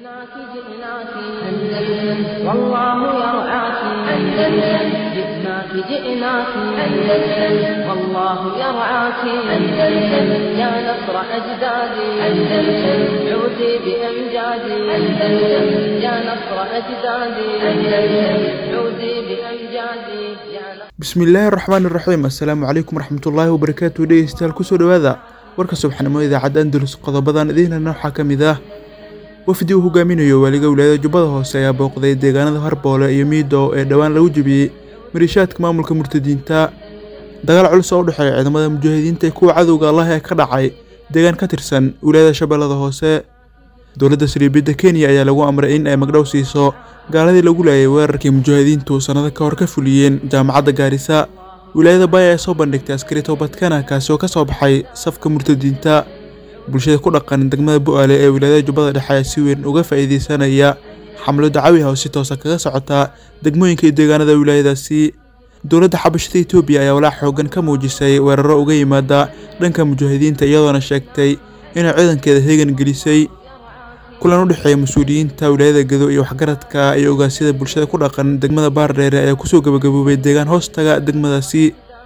جئناك جئناك أندلس والله يرعاك أندلس جئناك جئناك أندلس والله يرعاك أندلس يا نصر أجدادي أندلس عودي بأمجادي أندلس يا نصر أجدادي أندلس عودي بأمجادي يا نصر bismillaahi raxmaani raxiim assalaamu calaykum waraxmatullaahi wabarakaatu dhegeystayaal kusoo dhowaada warka subaxnimo idaacadda andalus qodobadan idiinana waxaa ka mid ah wafdi uu hogaaminayo waaliga wilaayada jubbada hoose ayaa booqday deegaanada harboole iyo miido ee dhowaan lagu jebiyey mariishaadka maamulka murtadiinta dagaal culus oo u dhexeeya ciidamada mujaahidiinta ee kuwa cadowga allah ee ka dhacay deegaan ka tirsan wilaayada shabeellada hoose dowladda sariibidda kenya ayaa lagu amray in ay magdhow siiso gaaladii lagu laayay weerarkii mujaahidiintu sannado ka hor ka fuliyeen jaamacadda gaarisa wilaayada baya ee soo bandhigtay askari toobadkana kaasi oo ka soo baxay safka murtadiinta bulshada ku dhaqan degmada bu'aale ee wilaayada jubbada dhexe ayaa si weyn uga faa'iideysanaya xamlo dacawi ah oo si toosa kaga socota degmooyinka iyo deegaanada wilaayadaasi dowladda xabashada etoobiya ayaa walaac xoogan ka muujisay weeraro uga yimaada dhanka mujaahidiinta iyadoona sheegtay inay ciidankeeda heegan gelisay kulan u dhexeeya mas-uuliyiinta wilaayada gedo iyo waxgaradka iyo ogaasyada bulshada ku dhaqan degmada baardheere ayaa kusoo gabagaboobay deegaan hoostaga degmadaasi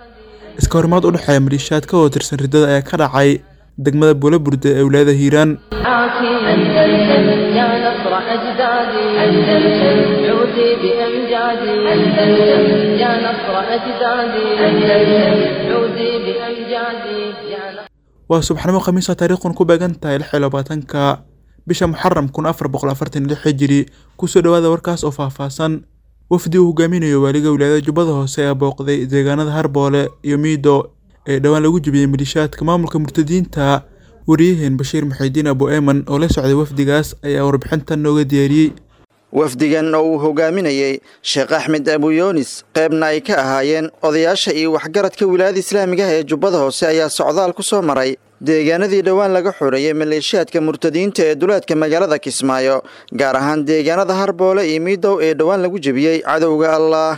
iska horimaad u dhexeeya maliishaad ka oo tirsan riddada ayaa ka dhacay degmada buulaburde ee wilaayada hiiraan عاكي أندلس يا نصر أجدادي أندلس عودي بأمجادي أندلس يا نصر أجدادي أندلس عودي بأمجادي يا نصر waa subaxnimo khamiisa taariikhun ku beegan tahay lix iyo labaatanka bisha muxaram kun afar boqol afartan iyo lix hijiri kusoo dhowaada warkaas oo faahfaahsan wafdi uu hogaaminayo waaliga wilaayada jubbada hoose ayaa booqday deegaanada harboole iyo miido ee dhowaan lagu jebiyey maliishaadka maamulka murtadiinta wariyaheen bashiir muxiidiin abu eeman oo la socday wafdigaas ayaa warbixintan nooga diyaariyey wafdigan oo uu hogaaminayey sheekh axmed abuyoonis qaybna ay ka ahaayeen odayaasha iyo waxgaradka wilaayada islaamiga ah ee jubbada hoose ayaa socdaal ku soo maray deegaanadii dhowaan laga xoreeyey maleeshiyaadka murtadiinta ee duleedka magaalada kismaayo gaar ahaan deegaanada harboole iyo miidow ee dhowaan lagu jebiyey cadowga allah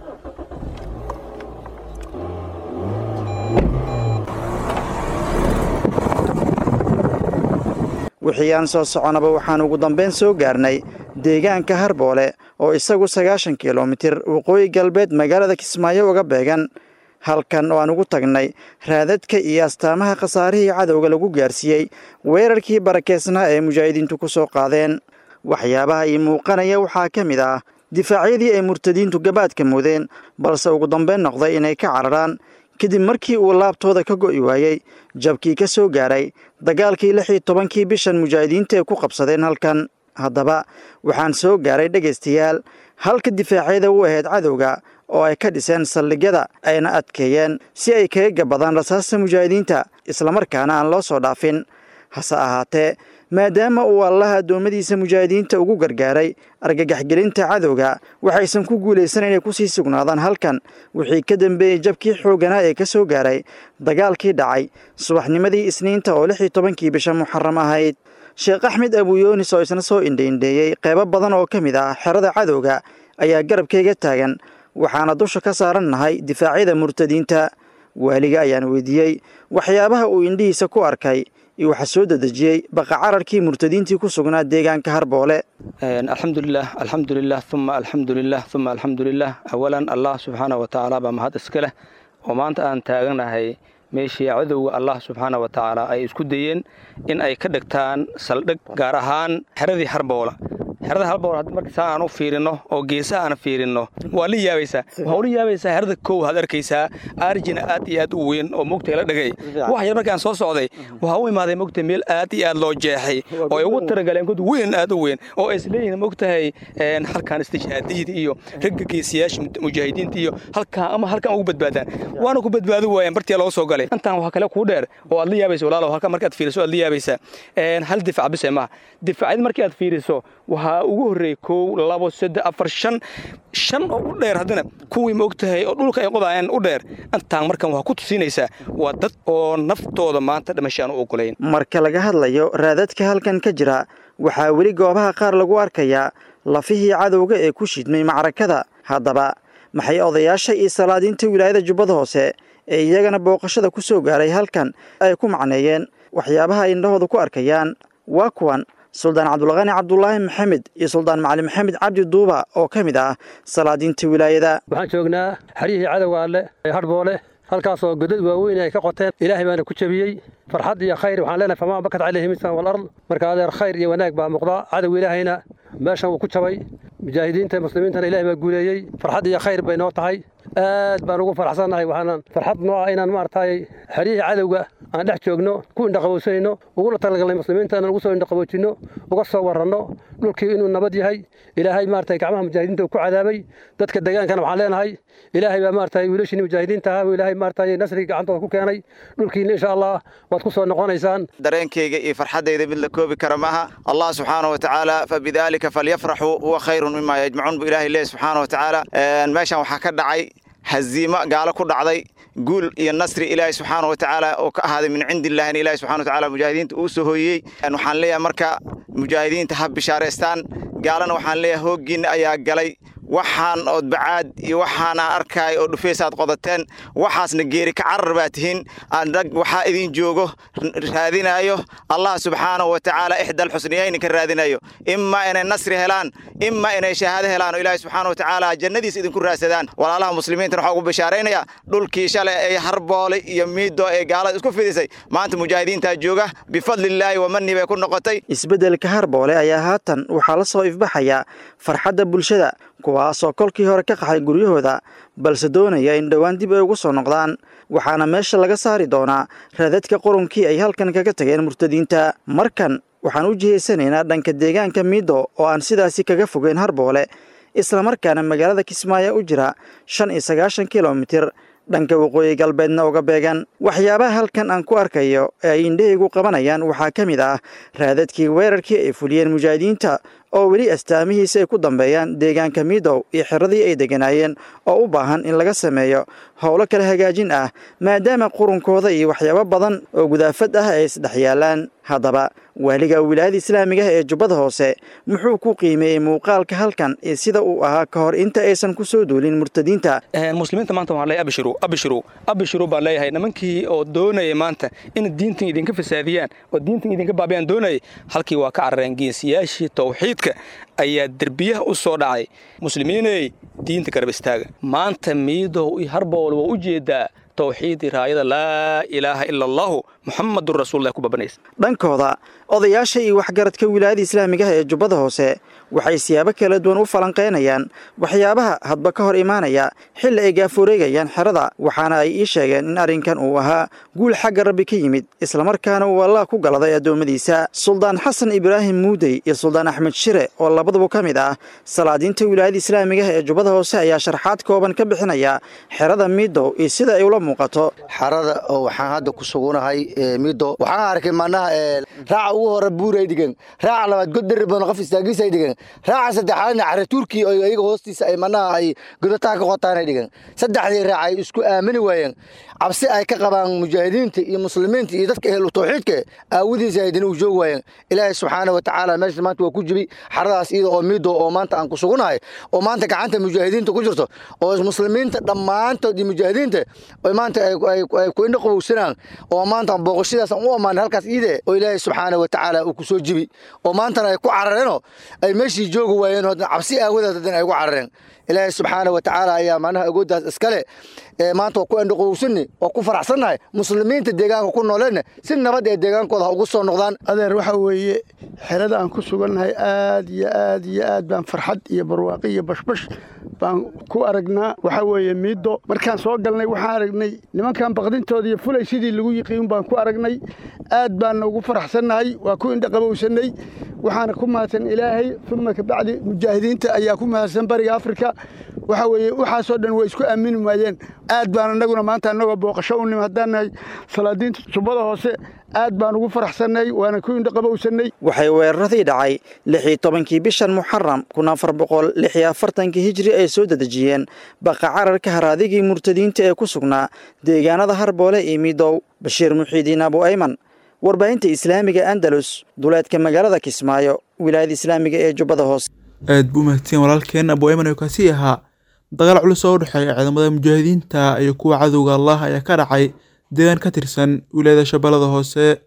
wixii aan soo soconaba waxaan ugu dambayn soo gaarnay deegaanka harboole oo isagu sagaashan kilomitir waqooyi galbeed magaalada kismaayo uga beegan halkan oo aan ugu tagnay raadadka iyo astaamaha khasaarihii cadowga lagu gaarsiiyey weerarkii barakeysnaa ee mujaahidiintu ku soo qaadeen waxyaabaha ii muuqanaya waxaa ka mid ah difaacyadii ay murtadiintu gabaadka mudeen balse ugu dambayn noqday inay ka cararaan kadib markii uu laabtooda ka go'i waayey jabkii ka soo gaaray dagaalkii lix iyo tobankii bishan mujaahidiinta ay ku qabsadeen halkan haddaba waxaan soo gaaray dhegaystayaal halka difaacyada u ahayd cadowga oo ay ka dhiseen saldhigyada ayna adkeeyeen si ay kaga gabadaan rasaasta mujaahidiinta islamarkaana aan loo soo dhaafin hase ahaatee maadaama uu allaha addoommadiisa mujaahidiinta ugu gargaaray argagaxgelinta cadowga waxaysan ku guulaysan inay kusii sugnaadaan halkan wixii ka dambeeyey jabkii xoogganaa ee ka soo gaaray dagaalkii dhacay subaxnimadii isniinta oo lix iyo tobankii bisha muxaram ahayd sheekh axmed abuyoonis oo isna soo indhaindheeyey qeybo badan oo ka mid ah xerada cadowga ayaa garabkayga taagan waxaana dusha ka saaran nahay difaacyada murtadiinta waaliga ayaan weydiiyey waxyaabaha uu indhihiisa ku arkay iyo waxaa soo dedejiyey baqa cararkii murtadiintii ku sugnaa deegaanka harboole alxamdulilah alxamdulilah uma alxamdulilah uma alxamdulilah awalan allah subxaana wa tacaala baa mahad iska leh oo maanta aan taaganahay meeshii cadowga allah subxaana wa tacaala ay isku dayeen in ay ka dhigtaan saldhig gaar ahaan xeradii harboola xerada halbool haddii marka saa aan u fiirino oo geesaha aan fiirino waa la yaabaysaa waxaa ula yaabaysaa xerada kow had arkaysaa arjina aad iyo aad u weyn oo mogtay la dhagay wax yar markaan soo socday waxaa u imaaday mogtay meel aad iyo aad loo jeexay oo ay ugu taragaleen god weyn aad u weyn oo ay isleeyihiin mogtahay halkaan istijhaadiyada iyo ragga geesiyaasha mujaahidiinta iyo halkaan ama halkaan ugu badbaadaan waana ku badbaadi waayeen bartii loo soo galay intaan waxaa kale kuu dheer oo aad la yaabaysa walaalow halkaan markaad fiiriso aad la yaabaysaa hal difac bise maaha difacyada markii aad fiiriso waxaa ugu horreeyey kow labo saddex afar shan shan oo u dheer haddana kuwii maogtahay oo dhulka ay qodaayeen u dheer intaan markan waxaa ku tusinaysaa waa dad oo naftooda maanta dhimashaan u ogolayn marka laga hadlayo raadadka halkan ka jira waxaa weli goobaha qaar lagu arkayaa lafihii cadowga ee ku shidmay macrakada haddaba maxay odayaasha iyo salaadiinta wilaayada jubbada hoose ee iyagana booqashada ku soo gaaray halkan ay ku macneeyeen waxyaabaha ay indhahooda ku arkayaan waa kuwan suldaan cabdulqani cabdulaahi maxamed iyo suldaan macali maxamed cabdi duuba oo ka mid ah salaadiinta wilaayada waxaan joognaa xaryihii cadowga alle ee hadhboole halkaasoo godad waaweyn ay ka qoteen ilaahay baana ku jebiyey farxad iyo khayr waxaan leenahay famaa bakat calayhi misan walard marka adeer khayr iyo wanaag baa muuqda cadow ilaahayna meeshan wuu ku jabay mujaahidiinta muslimiintana ilahay baa guuleeyey farxad iyo khayr bay noo tahay aad baan ugu faraxsannahay waxaanan farxad noo ah inaan maaragtay xeryihii cadowga aan dhex joogno ku indhaqabowsanayno ugula talagalnay muslimiintana ugu soo indhaqaboojinno uga soo warranno dhulkii inuu nabad yahay ilaahay maaragtay gacmaha mujaahidiinta uu ku cadaabay dadka degaankana waxaan leenahay ilaahay baa maaragtay wiilashiini mujaahidiinta ahaa ilaahay maaragtay nasrigii gacantooda ku keenay dhulkiina insha allah waad ku soo noqonaysaan dareenkayga iyo farxaddayda mid la koobi kara maaha allah subxaanahu watacaala fabidaalika falyafraxuu huwa khayrun mima yajmacuun bu ilahay leeyahy subxaana watacaala meeshan waxaa ka dhacay haziimo gaalo ku dhacday guul iyo nasri ilaahay subxaana watacaala oo ka ahaaday min cindi illahina ilahi subxana watacaala mujaahidiinta uu soo hooyey waxaan leeyahay marka mujaahidiinta ha bishaaraystaan gaalana waxaan leeyahay hooggiinna ayaa galay waxaan ood bacaad iyo waxaana arkaay oo dhufaysaad qodateen waxaasna geeri ka carar baa tihiin anag waxaa idin joogo raadinayo allah subxaanahu watacaala ixdal xusniyayni ka raadinayo imaa inay nasri helaan imaa inay shahaado helaan oo ilaahi subxaana watacaala jannadiis idinku raadsadaan walaalaha muslimiintana waxaa ugu bishaaraynaya dhulkii shalay ay harboole iyo miido ee gaalada isku fidisay maanta mujaahidiintaa jooga bifadlillaahi wamani bay ku noqotay isbeddelka harboole ayaa haatan waxaa la soo ifbaxaya farxadda bulshada kuwaasoo kolkii hore ka qaxay guryahooda balse doonaya in dhowaan dib ay ugu soo noqdaan waxaana meesha laga saari doonaa raadadka qurunkii ay halkan kaga tageen murtadiinta markan waxaan u jihaysanaynaa dhanka deegaanka miido oo aan sidaasi kaga fogeyn harboole islamarkaana magaalada kismaayo u jira shan iyo sagaashan kilomitir dhanka waqooyi galbeedna uga beegan waxyaabaha halkan aan ku arkayo ee ay indhahaygu qabanayaan waxaa ka mid ah raadadkii weerarkii ay fuliyeen mujaahidiinta oo weli astaamihiisa ay ku dambeeyaan deegaanka midow iyo xiradii ay degganaayeen oo u baahan in laga sameeyo howlo kala hagaajin ah maadaama qurunkooda iyo waxyaabo badan oo gudaafad ah ay isdhex yaalaan haddaba waaliga wilaayada islaamiga ah ee jubbada hoose muxuu ku qiimeeyey muuqaalka halkan iyo sida uu ahaa ka hor inta aysan ku soo duulin murtadiinta muslimiinta maanta waxaan leeyahay abshiru abshiru abshiru baan leeyahay nimankii oo doonaya maanta in diintan idinka fasaadiyaan oo diintan idinka baabiyaan doonayay halkii waa ka carareen geesiyaashii tawxiidka ayaa derbiyaha u soo dhacay muslimiiney diinta garab istaaga maanta miidow iyo harbool waa u jeedaa tawxiidii raayada laa ilaaha ila allahu muxamadun rasuululah ku babanaysa dhankooda odayaasha iyo waxgaradka wilaayada islaamiga ah ee jubbada hoose waxay siyaabo kala duwan u falanqaynayaan waxyaabaha hadba ka hor imaanaya xilli ay gaafureegayaan xerada waxaana ay ii sheegeen in arrinkan uu ahaa guul xagga rabbi ka yimid islamarkaana uu allah ku galaday addoommadiisa suldaan xasan ibraahim muudey iyo suldaan axmed shire oo labaduba ka mid ah salaadiinta wilaayada islaamiga ah ee jubbada hoose ayaa sharxaad kooban ka bixinaya xerada miidow iyo sida ay ula muuqato xarada oo waxaan hadda ku sugunahay mido waxaan arkay manaha raaca ugu hore buuray dhigan raaca labaad god dheri badan qof istaagiisay dhigan raaca saddexaadna cara turkiya oo iyaga hoostiisa ay manaha ay godataa ka qotaanay dhigan saddexdii raac ay isku aamini waayeen cabsi ay ka qabaan mujaahidiinta iyo muslimiinta iyo dadka ehlu tawxiidka aawadiisa haydina u joogi waayeen ilaahay subxaana wa tacaala meesha maanta waa ku jibi xaradaas iyada oo mido oo maanta aan ku sugunahay oo maanta gacanta mujaahidiinta ku jirto oo muslimiinta dhammaantood iyo mujaahidiinta maanta ay ku indho qabowsanaan oo maanta booqashadaas aan u ammaanay halkaas iide oo ilaahay subxaana wa tacaala uu ku soo jibi oo maantana ay ku carareenoo ay meeshii joogi waayeen oo cabsi aawadeed haddana ay ku carareen ilaahay subxaana wa tacaala ayaa macnaha agooddaas iskale maanta waa ku indhoqowsanni waa ku faraxsannahay muslimiinta deegaanka ku nooleenna si nabad ee deegaankooda ha ugu soo noqdaan adeer waxa weeye xerada aan ku sugannahay aad iyo aad iyo aad baan farxad iyo barwaaqi iyo bashbash baan ku aragnaa waxaa weeye miido markaan soo galnay waxaan aragnay nimankan baqdintooda iyo fulay sidii lagu yiqiin baan ku aragnay aad baanna ugu faraxsannahay waa ku indhaqabowsannay waxaana ku mahadsan ilaahay uma kabacdi mujaahidiinta ayaa ku mahadsan bariga afrika waxa weeye waxaasoo dhan way isku aamini waayeen aad baan annaguna maanta annagoo booqasho u nim haddaan nahay salaadiinta jubbada hoose aad baan ugu faraxsannay waana ku indhaqabowsannay waxay weeraradii dhacay lix iyo tobankii bishan muxaram kun afar boqol lix iyo afartankii hijri ay soo dedejiyeen baqa cararka haraadigii murtadiinta ee ku sugnaa deegaanada harboole iyo midow bashiir muxiidiin abu ayman warbaahinta islaamiga andalus duleedka magaalada kismaayo wilaayada islaamiga ee jubbada hoose aad buu mahadsan walaalkeen abu ayman oo kaasii ahaa dagaal culus oo u dhexeeya ciidamada mujaahidiinta iyo kuwa cadowga allah ayaa ka dhacay deegaan ka tirsan wilaayada shabeellada hoose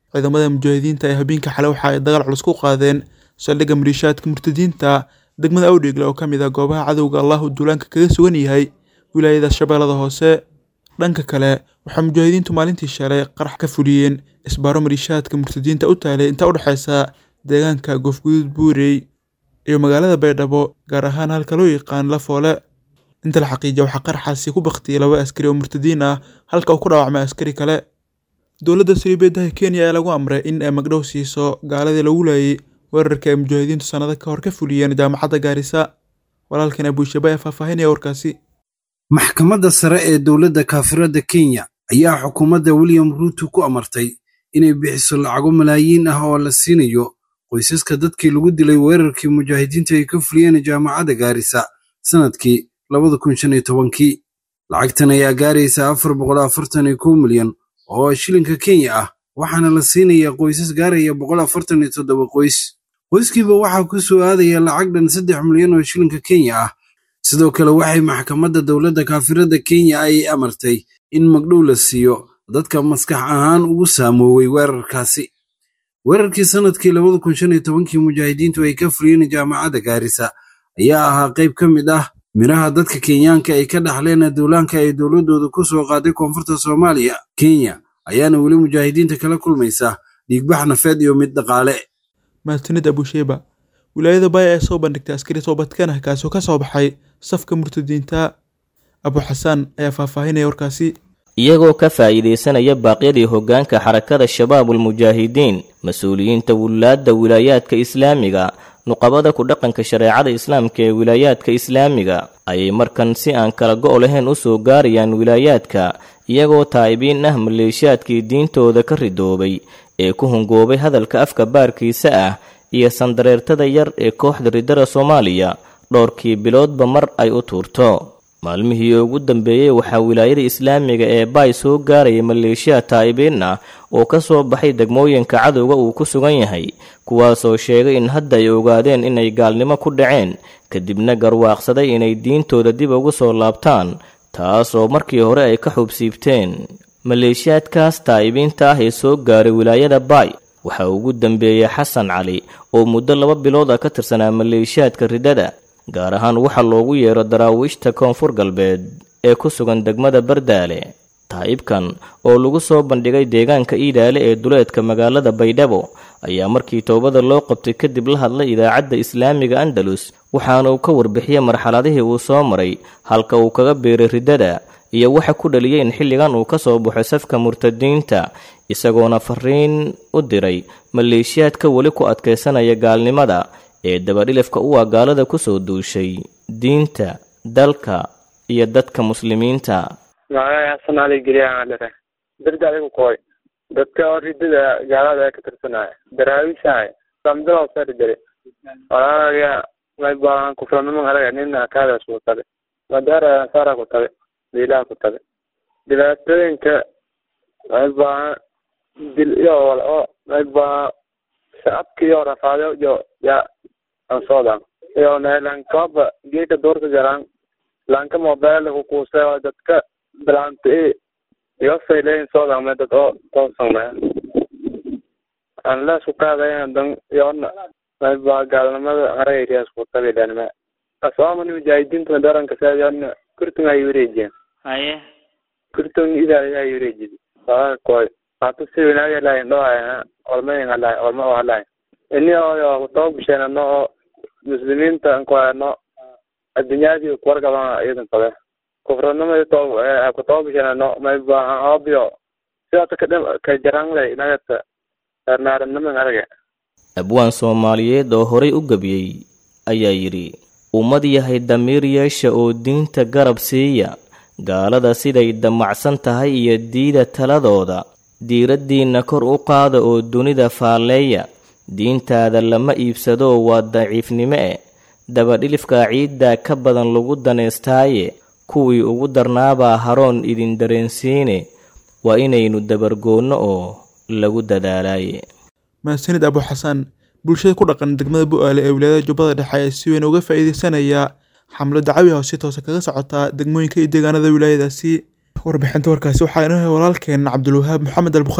ciidamada mujaahidiinta ee habeenka xale waxa ay dagaal culus ku qaadeen saldhigga maliishaadka murtadiinta degmada awdheegle oo ka mid ah goobaha cadowga allahu duulaanka kaga sugan yahay wilaayada shabeellada hoose dhanka kale waxaa mujaahidiintu maalintii shalay qarax ka fuliyeen isbaaro maliishaadka murtadiinta u taalay inta u dhexaysa deegaanka goofguduud buurey iyo magaalada baydhabo gaar ahaan halka loo yaqaan lafoole inta la xaqiijiya waxaa qaraxaasi ku baktiyay laba askari oo murtadiin ah halka uu ku dhaawacmay askari kale dowladda saliibeedaha kenya ayaa lagu amray in ay magdhow siiso gaaladii lagu laayay weerarka ay mujaahidiintu sannado ka hor ka fuliyeen jaamacadda gaarisa walaalkan abuushaba ee faahfaahinaya warkaasi maxkamadda sare ee dowladda kaafiradda kenya ayaa xukuumadda william ruuto ku amartay inay bixiso lacago malaayiin ah oo la siinayo qoysaska dadkii lagu dilay weerarkii mujaahidiinta ay ka fuliyeen jaamacadda gaarisa sannadkii labada kun shan iyo tobankii lacagtan ayaa gaaraysa afar boqol afartan iyo kow milyan oo shilinka kenya ah waxaana la siinayaa qoysas gaaraya boqol afartan iyo toddoba qoys qoyskiiba waxaa ku soo aadaya lacag dhan saddex milyan oo shilinka kenya ah sidoo kale waxay maxkamadda dowladda kaafiradda kenya ay amartay in magdhow la siiyo dadka maskax ahaan ugu saamoowey weerarkaasi weerarkii sannadkii labada kun shan iyo tobankii mujaahidiintu ay ka fuliyeen jaamacadda gaarisa ayaa ahaa qayb ka mid ah miraha dadka kenyaanka ay ka dhaxleen duulaanka ay dowladdooda ku soo qaaday koonfurta soomaaliya kenya ayaana weli mujaahidiinta kala kulmaysa dhiigbax nafeed iyo mid dhaqaale mahadsanid abusheba wilaayada baaya ee soo bandhigtay askari toobadkan ah kaasoo ka soo baxay safka murtadiinta abu xasaan ayaa faahfaahinaya warkaasi iyagoo ka faa'iidaysanaya baaqyadii hoggaanka xarakada shabaabulmujaahidiin mas-uuliyiinta wulaadda wilaayaadka islaamiga nuqabada ku dhaqanka shareecada islaamka ee wilaayaadka islaamiga ayay markan si aan kala go' lahayn u soo gaarayaan wilaayaadka iyagoo taa'ibiin ah maleeshiyaadkii diintooda ka ridoobay ee ku hungoobay hadalka afka baarkiisa ah iyo sandareertada yar ee kooxda riddada soomaaliya dhowrkii biloodba mar ay u tuurto maalmihii ugu dambeeyey waxaa wilaayada islaamiga ee baay soo gaaraya maleeshiya taa'ibiin ah oo ka soo baxay degmooyinka cadowga uu ku sugan yahay kuwaasoo sheegay in hadda ay ogaadeen inay gaalnimo ku dhaceen kadibna garwaaqsaday inay diintooda dib ugu soo laabtaan taas oo markii hore ay ka xubsiibteen maleeshiyaadkaas taa'ibiinta ah ee soo gaaray wilaayada baay waxaa ugu dambeeyey xasan cali oo muddo laba bilood ah ka tirsanaa maleeshiyaadka riddada gaar ahaan waxa loogu yeero daraawiishta koonfur galbeed ee ku sugan degmada bardaale taa'ibkan oo lagu soo bandhigay deegaanka iidaale ee duleedka magaalada baydhabo ayaa markii toobada loo qabtay kadib la hadlay idaacadda islaamiga andalus waxaana uu ka warbixiyey marxaladihii uu soo maray halka uu kaga biiray riddada iyo waxa ku dhaliyay in xilligan uu ka soo baxo safka murtadiinta isagoona fariin u diray maleeshiyaadka weli ku adkaysanaya gaalnimada ee dabadhilifka u ah gaalada ku soo duushay diinta dalka iyo dadka muslimiinta magacay xasan cali geliyaaan dhare darda adigu koy dadka oo ridada gaalada ee ka tirsanaya daraawishahay samdaloo sari dare walaalaga may baahan kufranimo alaga nina kaadaas ku tabe madaara sara ku tabe diilaha ku tabe dhibaatooyinka may baahan dil iyo wal oo may baahan shacabka iyo rafaado iyo ya ansoodan iyo lankoba geeka doorka garan lanka mobile ku kuuse dadka bilaanta iyo fayleyn soodan me dad oo toosan aan la isku qaadayn dan yoona mayba gaalnimada aragayriyaas ku tabilanima asoomani mujaahidiinta daranka saadana kurtun ay wareejiyeen haye kurtun idaa ay wareejiyeen waa koy hata si wanaag lahayn dhoohayna olmayn halahay olma oo halahay ini oo kutaba bisheen ano oo muslimiinta ankuhayno addunyadii kuwargaban iyadan qabe kufranimadi to kutaba bisheen ano mayba obio sidaas kadhim ka jaranglay nagata naaraniman araga abwaan soomaaliyeed oo horay u gebiyey ayaa yidhi ummad yahay damiir yeesha oo diinta garab siiya gaalada siday damacsan tahay iyo diida taladooda diiraddiinna kor u qaada oo dunida faalleeya diintaada lama iibsadoo waa daciifnimo e dabadhilifka ciiddaa ka badan lagu daneystaaye kuwii ugu darnaabaa haroon idin dareensiine waa inaynu dabargoonno oo lagu dadaalaaye mahadsanid abu xasan bulshada ku dhaqan degmada bu-aale ee wilaayada jubbada dhexe ayaa si weyn uga faa'iideysanayaa xamlo dacawi ah oo si toosa kaga socotaa degmooyinka iyo deegaanada wilaayadaasi warbixinta warkaasi waxaa inoo hay walaalkeen cabdulwahaab maxamed albukhaari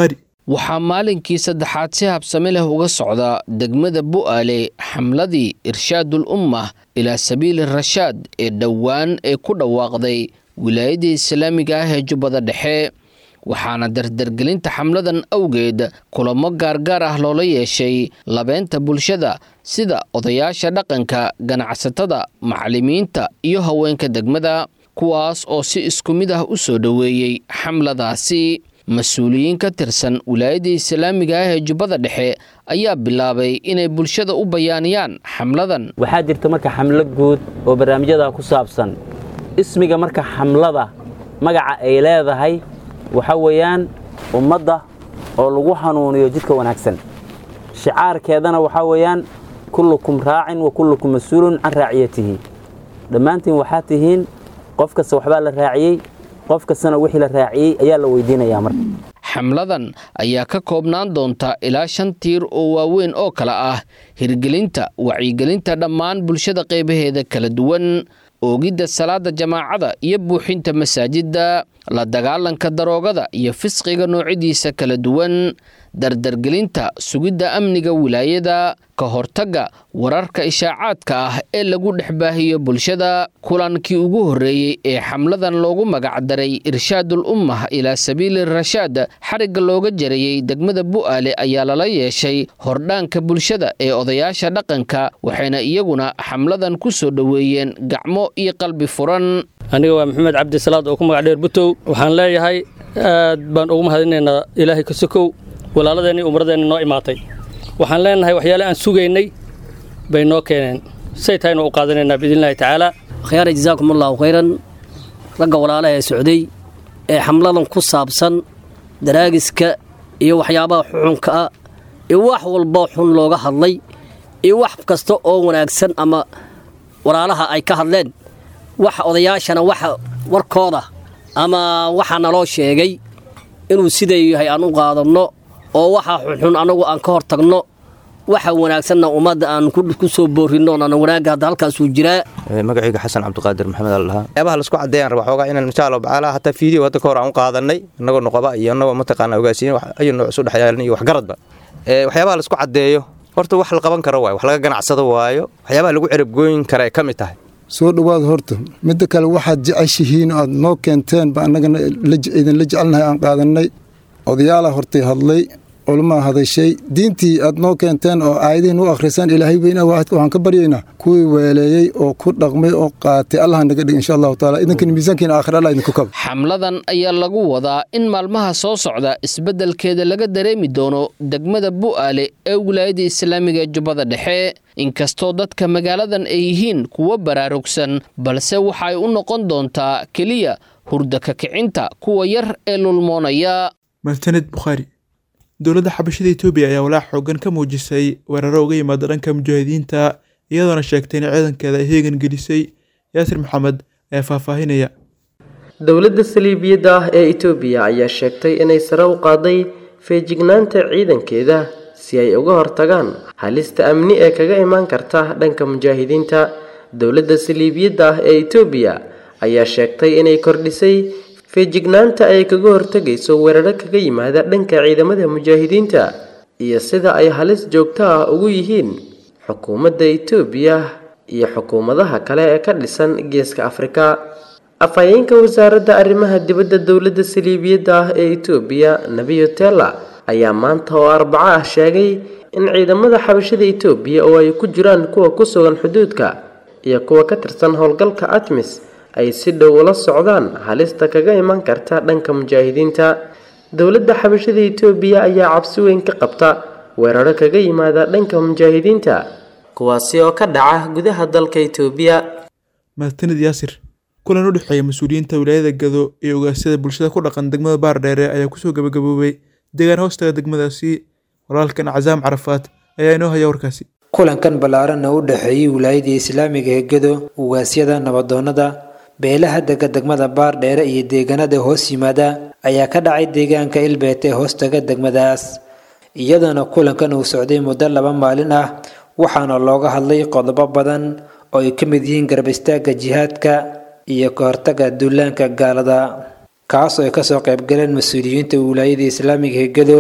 waxaa maalinkii saddexaad si habsami leh uga socda degmada bu'aale xamladii irshaadul ummah ilaa sabiili rashaad ee dhowaan ee ku dhawaaqday wilaayadda islaamiga ah ee jubbada dhexe waxaana dardargelinta xamladan awgeed kulamo gaargaar ah loola yeeshay labeynta bulshada sida odayaasha dhaqanka ganacsatada macallimiinta iyo haweenka degmada kuwaas oo si isku mid ah u soo dhoweeyey xamladaasi mas-uuliyiin ka tirsan wilaayadda islaamiga ah ee jubbada dhexe ayaa bilaabay inay bulshada u bayaaniyaan xamladan waxaa jirta marka xamlo guud oo barnaamijyada ku saabsan ismiga marka xamlada magaca ay leedahay waxa weeyaan ummadda oo lagu hanuuniyo jidka wanaagsan shicaarkeedana waxaa weeyaan kullukum raacin wa kullukum mas-uulun can raaciyatihi dhammaantiin waxaa tihiin qof kasta waxbaa la raaciyey qof kastana wixii la raaciyey ayaa la weydiinayaa marka xamladan ayaa ka koobnaan doonta ilaa shan tiir oo waaweyn oo kale ah hirgelinta wacyigelinta dhammaan bulshada qaybaheeda kala duwan oogidda salaada jamaacada iyo buuxinta masaajidda la dagaalanka daroogada iyo fisqiga noocyadiisa kala duwan dardargelinta sugidda amniga wilaayada ka hortagga wararka ishaacaadka ah ee lagu dhex baahiyo bulshada kulankii ugu horreeyey ee xamladan loogu magacdaray irshaadul ummah ilaa sabiili rashaad xarigga looga jarayey degmada bu'aale ayaa lala yeeshay hordhaanka bulshada ee odayaasha dhaqanka waxayna iyaguna xamladan ku soo dhoweeyeen gacmo iyo qalbi furan aniga waa maxamed cabdisalaad oo ku magac dheer butow waxaan leeyahay aad baan ugu mahadinaynaa ilaahay ka sokow walaaladeenni umradeenni noo imaatay waxaan leenahay waxyaale aan sugaynay bay noo keeneen say tahaynu u qaadanaynaa biidnillahi tacaala khyaara jazaakum allahu khayran ragga walaalaha ee socday ee xamladan ku saabsan daraagiska iyo waxyaabaha xuxunka ah iyo wax walba xun looga hadlay iyo wax kasta oo wanaagsan ama walaalaha ay ka hadleen wax odayaashana waxa warkooda ama waxaa naloo sheegay inuu siday yahay aan u qaadanno oo waxa xunxun annagu aan ka hor tagno waxa wanaagsanna ummadda aan ku soo boorinno aan wanaagga hadda halkaasuu jiraa magacayga xasan cabdiqaadir maxamed al dhahaa waxyaabaha laisku caddeeyaan raba xoogaa inaan insha allah tacaala hataa fiideo hadda ka hor aan u qaadanay innagoo noqoba iyo innagoo mataqaana ogaasiin ayu nooc isu dhexyaalan iyo waxgaradba waxyaabaha laisku caddeeyo horta wax la qaban karo waayo wax laga ganacsado waayo waxyaabaha lagu cerabgooyin kara ay ka mid tahay soo dhowaad horta midda kale waxaad jeceshihiin aad noo keenteen ba annagana idinla jecelnahay aan qaadannay odayaala hortay hadlay culmaa hadashay diintii aad noo keenteen oo aayadihiin u akhrisaan ilaahay weyna waahidka waxaan ka baryaynaa kuwii weeleeyey oo ku dhaqmay oo qaatay allah naga dhig insha allahu taala idankan miisaankiina aakhira allah idinku kaba xamladan ayaa lagu wadaa in maalmaha soo socda isbeddelkeeda laga dareemi doono degmada bu'aale ee wilaayadda islaamiga ee jubbada dhexe inkastoo dadka magaaladan ay yihiin kuwo baraarugsan balse waxa ay u noqon doontaa keliya hurda ka kicinta kuwa yar ee lulmoonaya martaned bukhaari dowladda xabashada etoobiya ayaa walaac xoogan ka muujisay weeraro uga yimaada dhanka mujaahidiinta iyadoona sheegtay in ciidankeeda ay heegan gelisay yaasir maxamed ayaa faahfaahinaya dowladda saliibiyadda ah ee etoobiya ayaa sheegtay inay sare u qaaday feejignaanta ciidankeeda si ay uga hortagaan halista amni ee kaga imaan karta dhanka mujaahidiinta dowladda saliibiyadda ah ee etoobiya ayaa sheegtay inay kordhisay feejignaanta ay kaga hortegayso weeraro kaga yimaada dhanka ciidamada mujaahidiinta iyo sida ay halis joogto ah ugu yihiin xukuumadda etoobiya iyo xukuumadaha kale ee ka dhisan geeska afrika afhayeenka wasaaradda arrimaha dibadda dowladda saliibiyadda ah ee etoobiya nebiyo tella ayaa maanta oo arbaco ah sheegay in ciidamada xabashada etoobiya oo ay ku jiraan kuwa ku sugan xuduudka iyo kuwa ka tirsan howlgalka atmis ay si dhow ula socdaan halista kaga iman karta dhanka mujaahidiinta dowladda xabashada etoobiya ayaa cabsi weyn ka qabta weeraro kaga yimaada dhanka mujaahidiinta kuwaasi oo ka dhaca gudaha dalka etoobiya mahadsanid yaasir kulan u dhexeeya mas-uuliyiinta wilaayada gado iyo ogaasyada bulshada ku dhaqan degmada baardheere ayaa kusoo gabagaboobay deegaan hoostaga degmadaasi walaalkan casaam carafaad ayaa inoo haya warkaasi kulankan ballaaran oo u dhexeeyey wilaayadii islaamiga ee gado ugaasyada nabadoonnada beelaha dega degmada baardheere iyo deegaanada hoos yimaada ayaa ka dhacay deegaanka ilbeet ee hoostaga degmadaas iyadoona kulankan uu socday muddo laba maalin ah waxaana looga hadlay qodobo badan oo ay ka mid yihiin garab istaagga jihaadka iyo ka hortagga duulaanka gaalada kaas oo ay kasoo qaybgaleen mas-uuliyiinta wilaayada islaamiga ee gado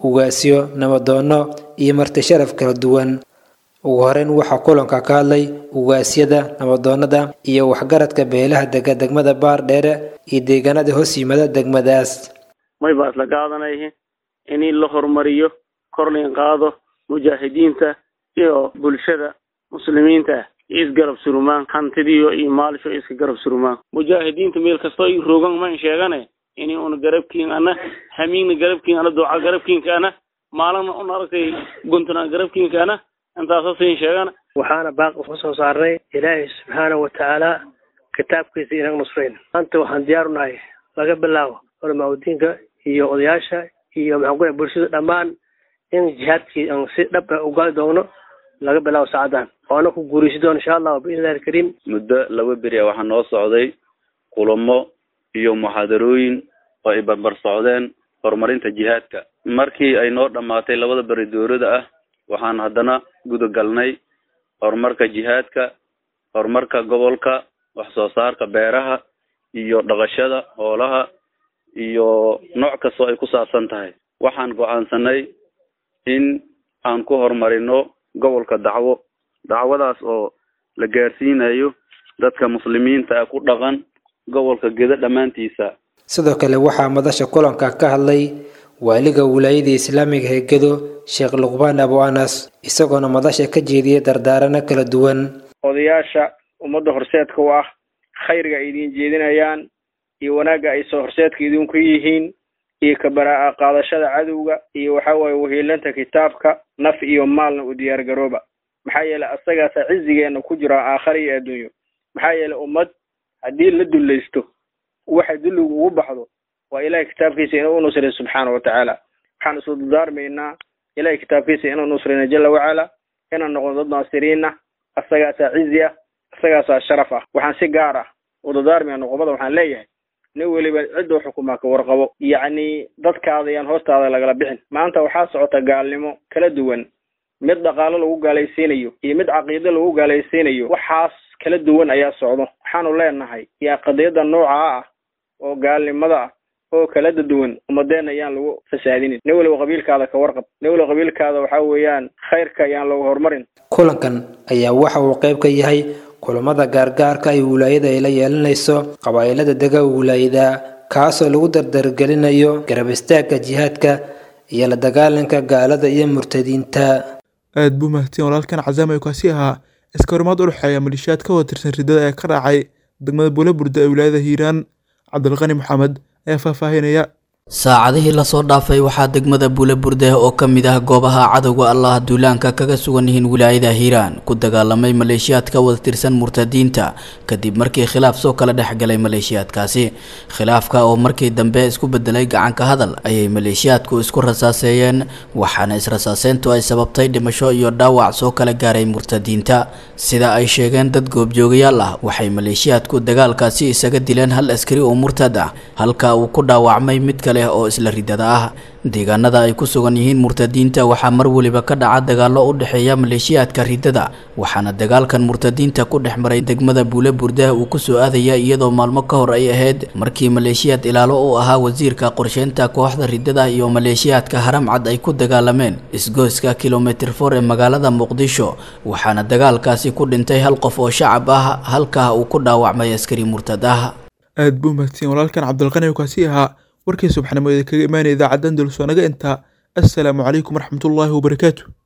ugaasyo nabadoonno iyo marti sharaf kala duwan ugu horeyn waxaa kulanka ka hadlay ugaasyada nabadoonnada iyo waxgaradka beelaha dega degmada baardheere iyo deegaanada hoos yimada degmadaas may baa isla qaadanayhi in la horumariyo kor lain qaado mujaahidiinta iyo bulshada muslimiinta isgarab surumaan hantidiyo iyo maalisho iska garab surumaan mujaahidiinta meel kastoo i rogan man sheegane ini una garabkiin ana hamiigna garabkiin ana duca garabkiinka ana maalina un aragtay guntana garabkiinka ana intaasa siin sheegana waxaana baaq uka soo saarnay ilaahay subxaana wa tacaala kitaabkiisa inaga nusrayn maanta waxaan diyaar u nahay laga bilaabo culamaauddiinka iyo odayaasha iyo maxaan ku bulshada dhammaan in jihaadkii aan si dhab ah ugaali doogno laga bilaabo saacadan oona ku guuraysi doono insha allah biidnillahi alkariim muddo laba beri a waxaa noo socday kulamo iyo muxaadarooyin oo ay barbar socdeen horumarinta jihaadka markii ay noo dhammaatay labada beri dowlada ah waxaan haddana gudagalnay horumarka jihaadka horumarka gobolka wax soo saarka beeraha iyo dhaqashada hoolaha iyo nooc kastoo ay ku saabsan tahay waxaan go-aansanay in aan ku horumarino gobolka dacwo dacwadaas oo la gaarsiinayo dadka muslimiinta ah ku dhaqan gobolka gedo dhammaantiisa sidoo kale waxaa madasha kulanka ka hadlay waaliga wilaayada islaamiga ee gedo sheekh luqbaan abu anas isagoona madasha ka jeediyay dardaarano kala duwan odayaasha ummadda horseedka u ah khayrga ay idiin jeedinayaan iyo wanaagga ay soo horseedka idinku yihiin iyo kabaraa qaadashada cadowga iyo waxa waaye wahiilanta kitaabka naf iyo maalna u diyaar garooba maxaa yeelay asagaasa cizigeena ku jira aakhara iyo adduunyo maxaa yeelay ummad haddii la dullaysto waxa dulligu ugu baxdo waa ilahay kitaabkiisa inuu unusray subxaana wa tacaala waxaan isu dardaarmaynaa ilahay kitaabkiisa inuu nusrayna jala wacala inaan noqono dad naasiriina asagaasaa cizi ah asagaasaa sharaf ah waxaan si gaar ah u dardaarmaya noqobada waxaan leeyahay nin weliba ciduu xukumaa ka warqabo yacni dadkaada yaan hoostaada lagala bixin maanta waxaa socota gaalnimo kala duwan mid dhaqaalo lagu gaalaysiinayo iyo mid caqiido lagu gaalaysiinayo waxaas kala duwan ayaa socdo waxaanu leenahay yaa qadiyada noocaa ah oo gaalnimada ah oo kala duwan ummadeenna ayaan lagu fasaadinin nin weliba qabiilkaada ka warqab nin weliba qabiilkaada waxaa weeyaan khayrka ayaan lagu horumarin kulankan ayaa waxa uu qayb ka yahay kulamada gaargaarka ay wilaayada ay la yeelanayso qabaa'ilada dega wilaayada kaasoo lagu dardargelinayo garab istaagga jihaadka iyo la dagaalanka gaalada iyo murtadiinta aad buu mahadsan walaalkan cazaam ay kaasi ahaa iska horimaad u dhexeeya malishiyaad ka wada tirsan riddada ee ka raacay degmada buulaburda ee wilaayada hiiraan cabdilqani maxamed ayaa faahfaahinaya saacadihii lasoo dhaafay waxaa degmada buulaburde oo ka mid ah goobaha cadowga allah duulaanka kaga sugan yihiin wilaayada hiiraan ku dagaalamay maleeshiyaad ka wada tirsan murtadiinta kadib markii khilaaf soo kala dhexgalay maleeshiyaadkaasi khilaafka oo markii dambe isku bedelay gacanka hadal ayay maleeshiyaadku isku rasaaseeyeen waxaana israsaaseyntu ay sababtay dhimasho iyo dhaawac soo kala gaaray murtadiinta sida ay sheegeen dad goobjoogayaal ah waxay maleeshiyaadku dagaalkaasi isaga dileen hal askari oo murtad ah halka uu ku dhaawacmay mid kale oo isla ridada ah deegaanada ay ku sugan yihiin murtadiinta waxaa mar weliba ka dhaca dagaallo u dhexeeya maleeshiyaadka ridada waxaana dagaalkan murtadiinta ku dhex maray degmada buule burda uu kusoo aadaya iyadoo maalmo ka hor ay ahayd markii maleeshiyaad ilaalo u ahaa wasiirka qorsheynta kooxda ridada iyo maleeshiyaadka haramcad ay ku dagaalameen isgoyska kilomitir for ee magaalada muqdisho waxaana dagaalkaasi ku dhintay hal qof oo shacab ah halkaa uu ku dhaawacmay askari murtad ah aad buu mahadsan walaalkan cabdilqani oo kaasi ahaa warkii subxnimo ee kaga imaanaya idaacadda andalus waa naga intaa assalaamu calaykum waraxmatullaahi wabarakaatu